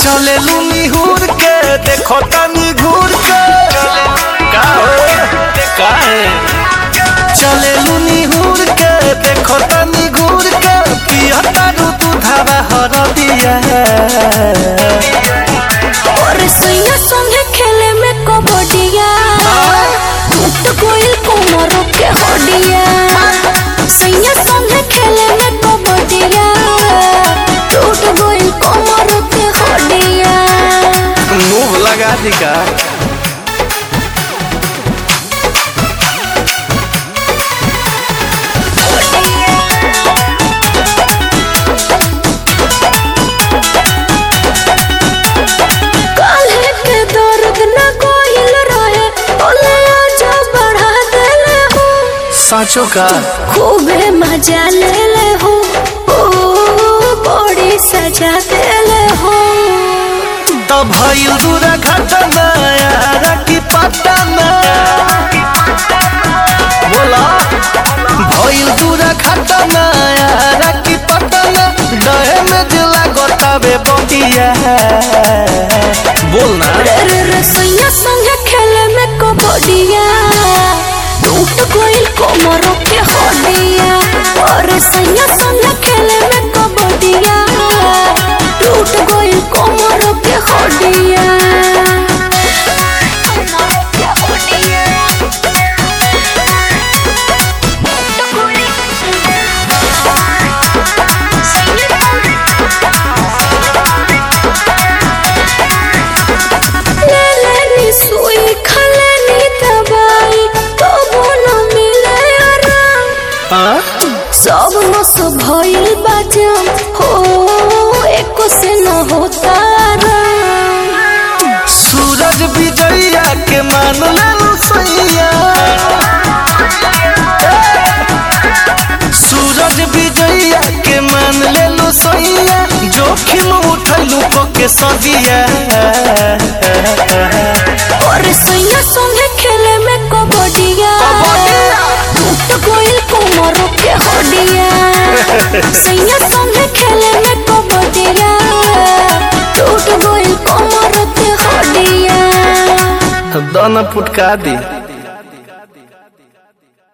चले लूनी हुर के देखो तनी घूर के का हो का है चले लूनी हुर के देखो तनी घूर के पिया तारू तू धावा हर दिया और सैया संगे खेले में कबड्डिया टूट गइल कोमर के हड्डिया सैया संगे खेले में कबड्डिया टूट गइल कोमर के हड्डिया मुंह लगा दी का काल्हे के दर्द न गइल रहे ओले आजा बढ़ा देले हो साँचो का खूबे मजा ले ले हो ओ बड़ी सजा देले हो तब भइल दूरा घटना यारा की पटना बोला भइल दूरा घटना यारा की पटना डहे में दिला गोताबे बटिया बोल ना रे रे रे सैया संगे खेले में कबड्डिया टूट गइल कोमर के हड्डिया अरे सैया संगे खेले में कबड्डिया टूट गइल कोमर के हड्डिया ले लेनी सुई खलेनी दवाई तबो न मिले आराम हाँ? सब मस भइल बाजम हो एको से न होता आराम सूरज विजया के मान ले सैया सूरज विजया के मान ले लो सैया जोखिम उठलू को के सदिया और सैया संगे खेले में कबड्डिया टूट गइल कोमर के हड्डिया सैया संगे खेले में कबड्डिया टूट गइल कोमर के हड्डिया दाना फुटका दी